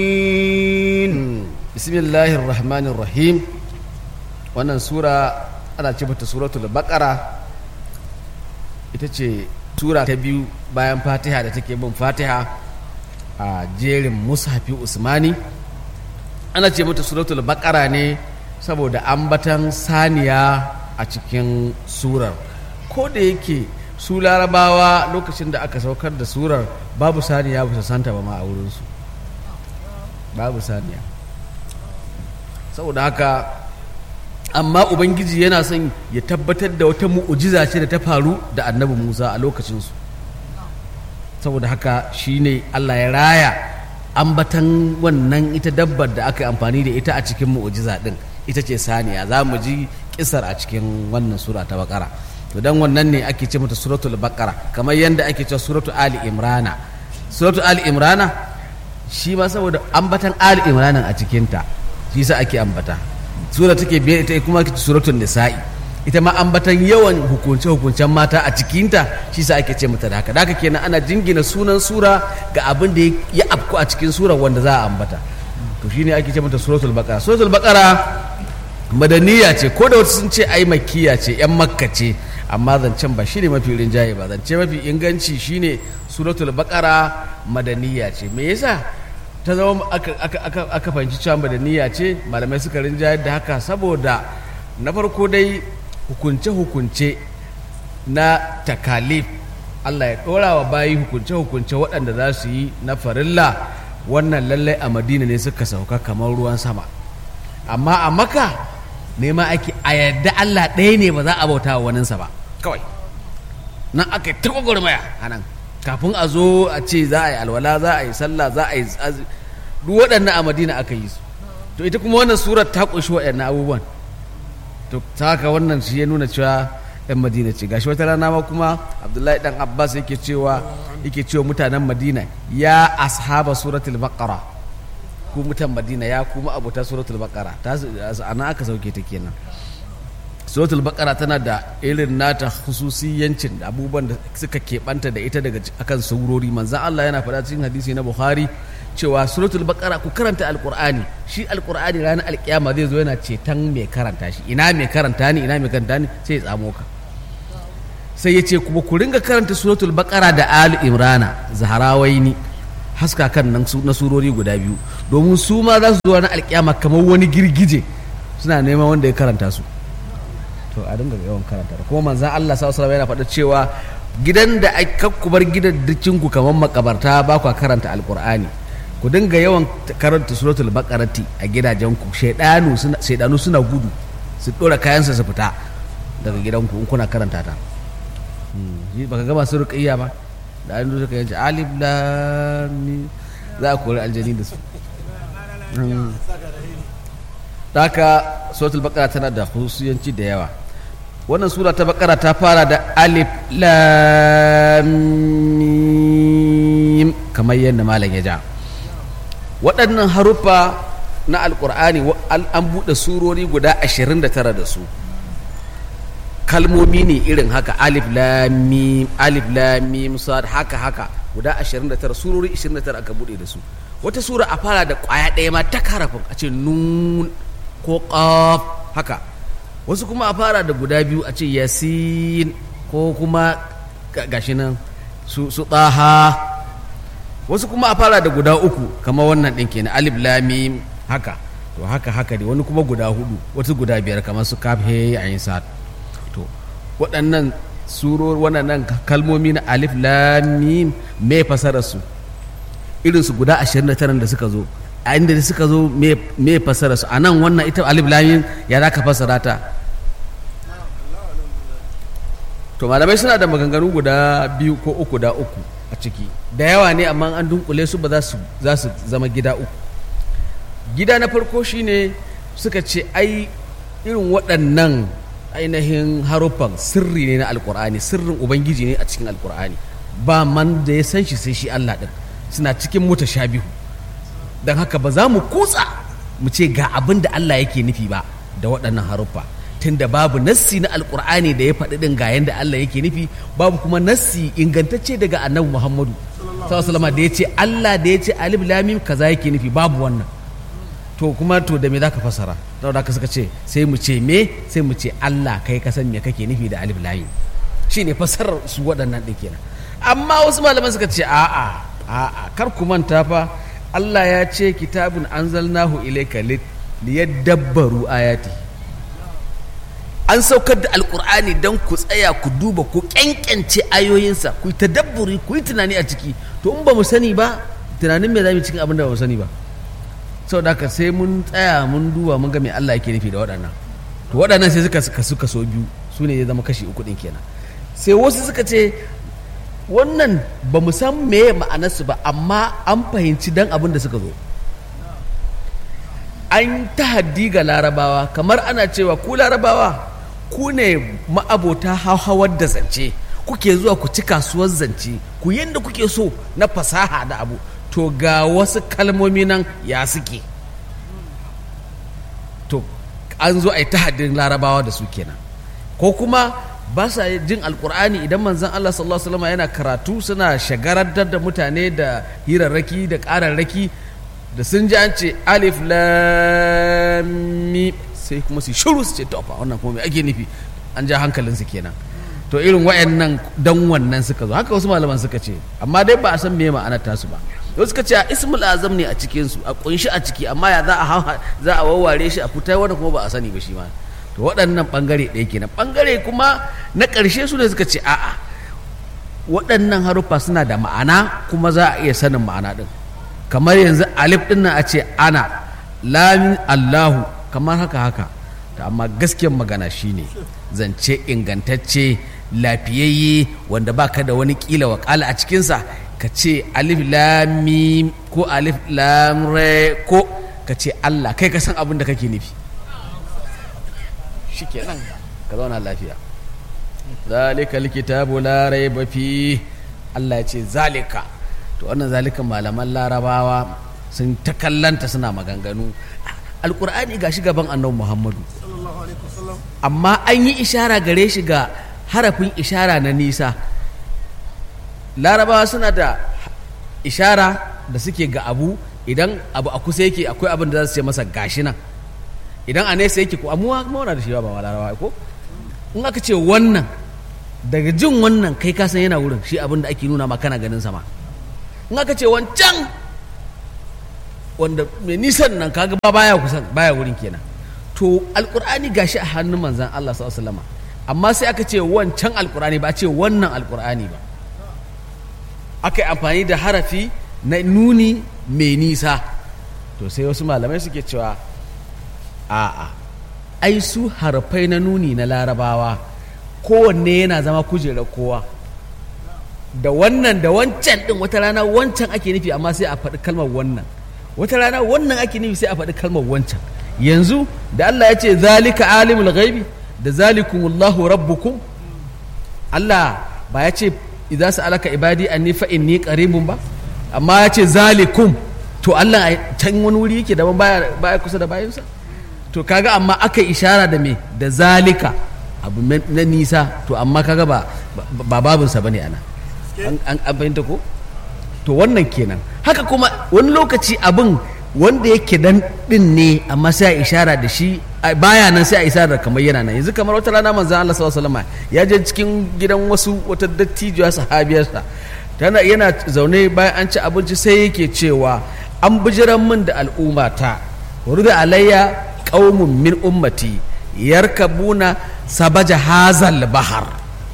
bismillahir rahmanir rahim wannan sura ana ce mata suratul baqara ita ce sura ta biyu bayan fatiha da take bin fatiha a jerin mushafi usmani ana ce mata suratul baqara ne saboda ambatan saniya a cikin surar ko da yake su larabawa lokacin da aka saukar da surar babu saniya ba su santa ba ma a wurinsu babu saniya saboda haka amma ubangiji yana son ya tabbatar da wata mu'ujiza ce da ta faru da annabi musa a lokacinsu saboda haka shine allah ya raya ambatan wannan ita dabbar da aka yi amfani da ita a cikin mu'ujiza din ita ce saniya za mu ji kisar a cikin wannan sura ta bakara to dan wannan ne ake ce mata suratul bakara kamar yadda ake cewa suratul ali imrana suratul ali imrana shi ma saboda ambatan ali imrana a cikinta shi sa ake ambata sura take biye ita kuma suratul nisa'i ita ma ambatan yawan hukunce hukuncen mata a cikinta shi sa ake ce mata da haka da haka kenan ana jingina sunan sura ga abin da ya afku a cikin sura wanda za a ambata to shine ake ce mata suratul baqara suratul baqara madaniya ce ko da wasu sun ce ai makkiya ce yan makka ce amma zancen ba shine mafi rinjaye ba zance mafi inganci shine suratul baqara madaniya ce me yasa ta zama aka fahimci cewa madaniya ce malamai suka rinjaye da haka saboda na farko dai hukunce-hukunce na takalif Allah ya ɗora wa bayi hukunce-hukunce waɗanda za su yi na farilla wannan lallai a madina ne suka sauka kamar ruwan sama amma a maka nema ake a yadda Allah ɗaya ne ba za a bauta wa waninsa ba kawai nan aka yi ta gwagwarmaya a nan kafin a zo a ce za a yi alwala za a yi sallah za a yi duk waɗannan a madina aka yi su to ita kuma wannan surar ta ƙunshi waɗannan abubuwan to ta haka wannan shi ya nuna cewa yan madina ce gashi wata rana ma kuma abdullahi dan abbas yake cewa yake cewa mutanen madina ya ashaba suratul baqara ku mutan madina ya kuma abuta suratul baqara ta ana aka sauke ta kenan suratul baqara tana da irin nata hususiyancin da abubuwan da suka keɓanta da ita daga akan surori manzan Allah yana faɗa cikin hadisi na Bukhari cewa suratul baqara ku karanta alqur'ani shi alqur'ani ranar alkiyama zai zo yana ceton mai karanta shi ina mai karanta ni ina mai karanta ni sai ya tsamo ka sai ya ce kuma ku ringa karanta suratul baqara da ali imrana zaharawaini haska kan nan na surori guda biyu domin su ma za su zo ranar alkiyama kamar wani girgije suna neman wanda ya karanta su to a dinga yawan karanta kuma manzan Allah sallallahu alaihi yana faɗa cewa gidan da aka ku bar gidan ku kamar makabarta ba ku karanta alqur'ani ku dinga yawan karanta suratul baqarati a gidajenku shaidanu suna shaidanu suna gudu su dora kayansa su fita daga gidanku in kuna karanta ta baka gama su ruqayya ba da an suka yanci alif lam za a kori aljani da su haka suratul baqara tana da husuyanci da yawa wannan sura ta baqara ta fara da alif lam mim kamar yadda malam ya ja waɗannan haruffa na alƙur'ani an buɗe surori guda 29 da su kalmomi ne irin haka alif lamim alif lamim sad haka haka guda 29 surori 29 aka buɗe da su wata sura a fara da ƙwaya ɗaya ma ta karafin a ce nun ko ƙaf haka wasu kuma a fara da guda biyu a ce yasin ko kuma gashi nan su ɗaha wasu kuma a fara da guda uku kamar wannan ɗin kenan alif lamim haka to haka haka ne wani kuma guda hudu wasu guda biyar kamar su kaf he ayin sa'ad to waɗannan suror waɗannan kalmomi na alif lamim me fasarar su irin su guda 29 da suka zo a inda da suka zo me fasarar su a nan wannan ita alif lamim ya za ka fasara ta to malamai suna da maganganu guda biyu ko uku da uku a ciki da yawa ne amma an dunkule su ba za su zama gida uku gida na farko shine suka ce ai irin waɗannan ainihin haruffan sirri ne na alkur'ani sirrin ubangiji ne a cikin alkur'ani ba man da ya san shi sai shi allah ɗin suna cikin mutashabihu don haka ba za mu kutsa mu ce ga abin da allah yake nufi ba da waɗannan haruffa tunda babu nassi na alkur'ani da ya faɗi ɗin ga yadda Allah yake nufi babu kuma nassi ingantacce daga annabi Muhammadu sallallahu da ya ce Allah da ya ce alif lamim kaza yake nufi babu wannan to kuma to da me zaka fasara saboda haka suka ce sai mu ce me sai mu ce Allah kai ka san me kake nufi da alif lamim shine fasarar su waɗannan ɗin kenan amma wasu malaman suka ce a'a a'a kar ku manta fa Allah ya ce kitabun anzalnahu ilayka liyadabbaru ayati an saukar da alkur'ani don ku tsaya ku duba ku kyankyance ayoyinsa ku yi tadabburi ku yi tunani a ciki to in ba mu sani ba tunanin me za mu cikin abin da ba mu sani ba saboda haka sai mun tsaya mun duba mun ga me Allah yake nufi da waɗannan to waɗannan sai suka suka suka so biyu su ne ya zama kashi uku ɗin kenan sai wasu suka ce wannan ba mu san meye ma'anarsu ba amma an fahimci dan abin da suka zo an tahaddi ga larabawa kamar ana cewa ku larabawa ku ne ma'abota hauhawar da zance kuke zuwa ku ci kasuwar zance ku yadda kuke so na fasaha da abu to ga wasu kalmomi nan ya suke to an zo a yi tahaddin larabawa da su kenan ko kuma ba sa jin alkur'ani idan manzon Allah sallallahu alaihi wasallam yana karatu suna shagarantar da mutane da hirarraki da ƙararraki da sun ji an ce alif lam mim sai kuma su shiru su ce to fa wannan kuma me ake nufi an ja hankalin su kenan to irin wayannan dan wannan suka zo haka wasu malaman suka ce amma dai ba a san me ma'anar tasu ba wasu suka ce a ismul azam ne a cikin su a kunshi a ciki amma ya za a za a wawware shi a fitar wanda kuma ba a sani ba shi ma to waɗannan ɓangare ɗaya kenan ɓangare kuma na ƙarshe su ne suka ce a'a waɗannan haruffa suna da ma'ana kuma za a iya sanin ma'ana ɗin kamar yanzu alif ɗin nan a ce ana lamin allahu kamar haka haka ta amma gaskiyar magana shine zance ingantacce lafiyayye wanda baka da wani kila wakala a cikinsa ka ce alif lamim ko alif lamre ko ka ce allah kai ka san abin da kake nufi shi kenan ka zauna lafiya zalika likitabu la raiba fi Allah ya ce zalika to wannan zalikan malaman larabawa sun ta kallanta suna maganganu alkur'ani ga shi gaban annabi muhammadu amma an yi ishara gare shi ga harafin ishara na nisa larabawa suna da ishara da suke ga abu idan abu a kusa yake akwai abin da za su ce masa gashi nan idan a nesa yake ko amuwa mawana da shi ba larabawa ko in aka ce wannan daga jin wannan kai ka san yana wurin shi abin da ake nuna ma kana ganin sama in aka ce wancan wanda mai nisan nan kaga ba baya kusan baya wurin kenan to alkur'ani gashi a hannun manzan Allah sallallahu alaihi wasallam amma sai aka ce wancan alkur'ani ba a ce wannan alkur'ani ba aka yi amfani da harafi na nuni mai nisa to sai wasu malamai suke cewa a'a ai su harafai na nuni na larabawa kowanne yana zama kujerar kowa da wannan da wancan din wata rana wancan ake nufi amma sai a faɗi kalmar wannan wata rana wannan ake nufi sai a faɗi kalmar wancan yanzu da Allah ya ce zalika alimul ghaibi da zalikumullahu rabbukum Allah ba ya ce idza sa'alaka ibadi anni fa inni qaribun ba amma ya ce zalikum to Allah can wani wuri yake daban baya baya kusa da bayansa to kaga amma aka ishara da me da zalika abu na nisa to amma kaga ba ba babinsa bane ana an an fahimta ko to wannan kenan haka kuma wani lokaci abin wanda yake dan din ne amma sai a ishara da shi baya nan sai a ishara kamar yana nan yanzu kamar wata rana manzon Allah sallallahu alaihi wasallam ya je cikin gidan wasu wata dattijuwa sahabiyarsa tana yana zaune bayan an ci abinci sai yake cewa an bijiran min da al'ummata da alayya qaumun min ummati yarkabuna sabaja hazal bahar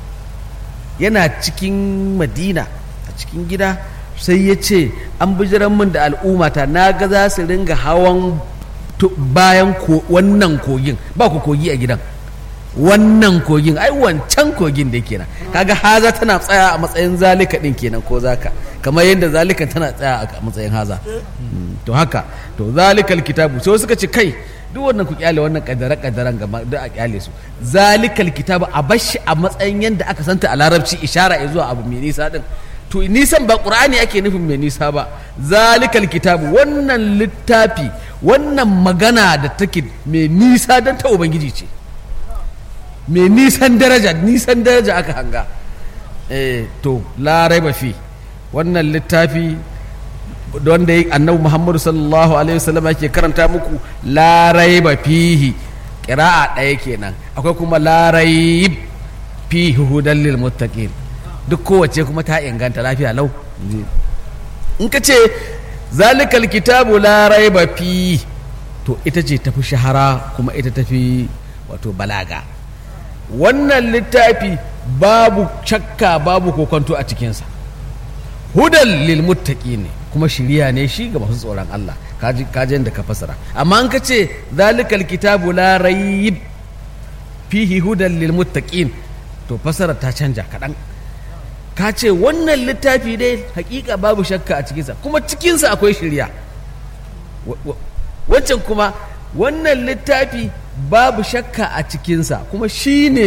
yana cikin madina a cikin gida sai ya ce an bijiran min da al'ummata na ga za su ringa hawan bayan wannan kogin ba ku kogi a gidan wannan kogin ai wancan kogin da kenan kaga haza tana tsaya a matsayin zalika din kenan ko zaka kamar yadda zalika tana tsaya a matsayin haza to haka to zalikal kitabu sai suka ce kai duk wannan ku kyale wannan kadara kadaran gaba duk a kyale su zalikal kitabu a bashi a matsayin yadda aka santa a larabci ishara zuwa abu mai nisa din to nisan ba qur'ani ake nufin mai nisa ba zalikal kitabu wannan littafi wannan magana da take mai nisa don ta ubangiji ce mai nisan daraja nisan daraja aka hanga eh to la raiba fi wannan littafi wanda annabi muhammadu sallallahu alaihi wasallam ke karanta muku larai ba fihi ƙira'a ɗaya kenan akwai kuma larai fihi hudan lil muttaqin duk kowace kuma ta inganta lafiya lau in ka ce zalikal kitabu larai ba fihi to ita ce tafi shahara kuma ita tafi wato balaga wannan littafi babu shakka babu kokonto a cikinsa hudan lil ne kuma shiriya ne shi ga masu tsoron Allah kaji da ka fasara amma an ka ce zalikal kitabu la rayib fihi hudan lil muttaqin to fasara ta canja kaɗan ka ce wannan littafi dai hakika babu shakka a cikinsa kuma cikinsa akwai shiriya wancan kuma wannan littafi babu shakka a cikinsa kuma shi ne